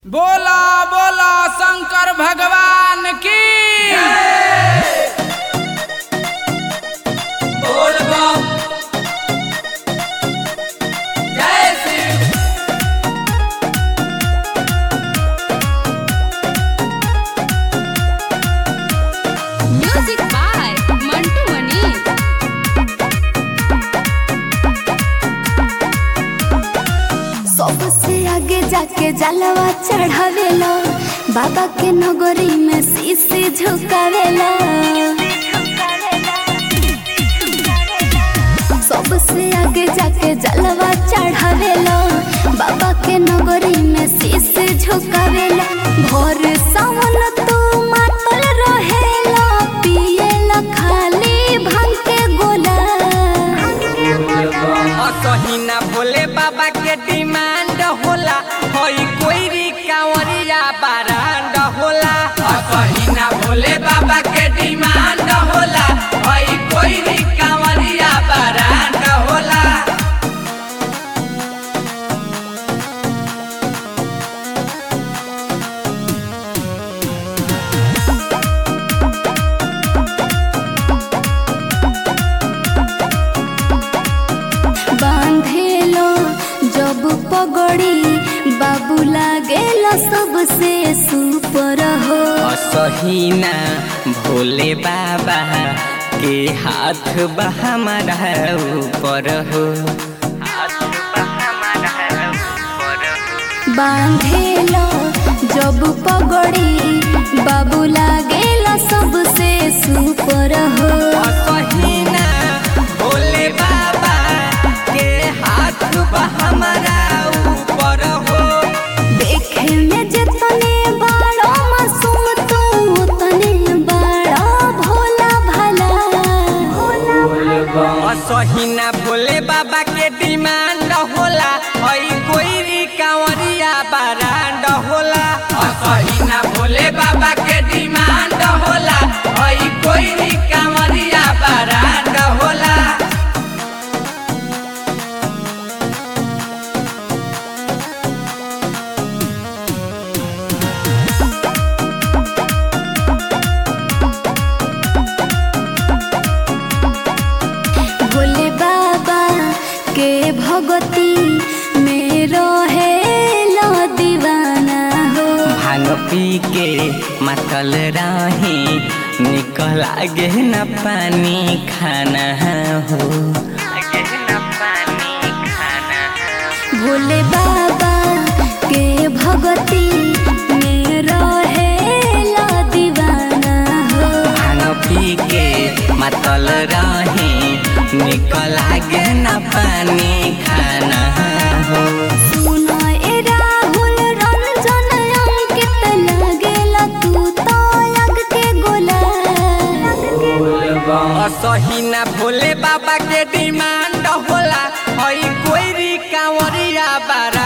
बोला बोला शंकर भगवान की बोल बम जय Shiv Music by Mantu Mani. सबसे आगे जाके जलवा चढ़ावेला बाबा के नगरी में शीशी झुकावेला सबसे आगे जाके जलवा चढ़ावेला बाबा के नगरी में शीशी झुकावेला भोर सावन तू मातल रहेला पिएला खाली भांग के गोला असहिना भोले बाबा के डिमांड होला हई कोई कांवरिया बारांड होला असहिना भोले बाबा के डिमांड होला हई कोई कांवरिया बारांड होला बांधेलो जब पगड़ी बाबू लागेला सबसे सुपर हो असहिना भोले बाबा के हाथ बा हमारा ऊपर हो हाथ बा हमारा ऊपर हो बांधेलो जब पगड़ी बाबू लागेला सबसे सुपर हो असहिना भोले बाबा के हाथ बा हमारा ऊपर हो देखे में जितने बड़ो मासूम तू उतने बड़ा भोला भला असहिना भोले बाबा के डिमांड होला हई कोई कांवरिया बारांड होला असहिना भोले बाबा के डिमांड होला हई कोई कांवरिया बारांड होला भोले बाबा के भगती में रहेला दीवाना हो भांग पी के मतल रही निकल आगे न पानी खाना हो आगे न पानी खाना भोले बाबा के भगती में रहेला दीवाना हो भांग पी के मतल रही निकल आगे न पानी खाना हो सुनो ए राहुल रंजन अंकित लागेला तू तो लग के गोला असहिना भोले बाबा के डिमांड होला हई कोई कांवरिया बारा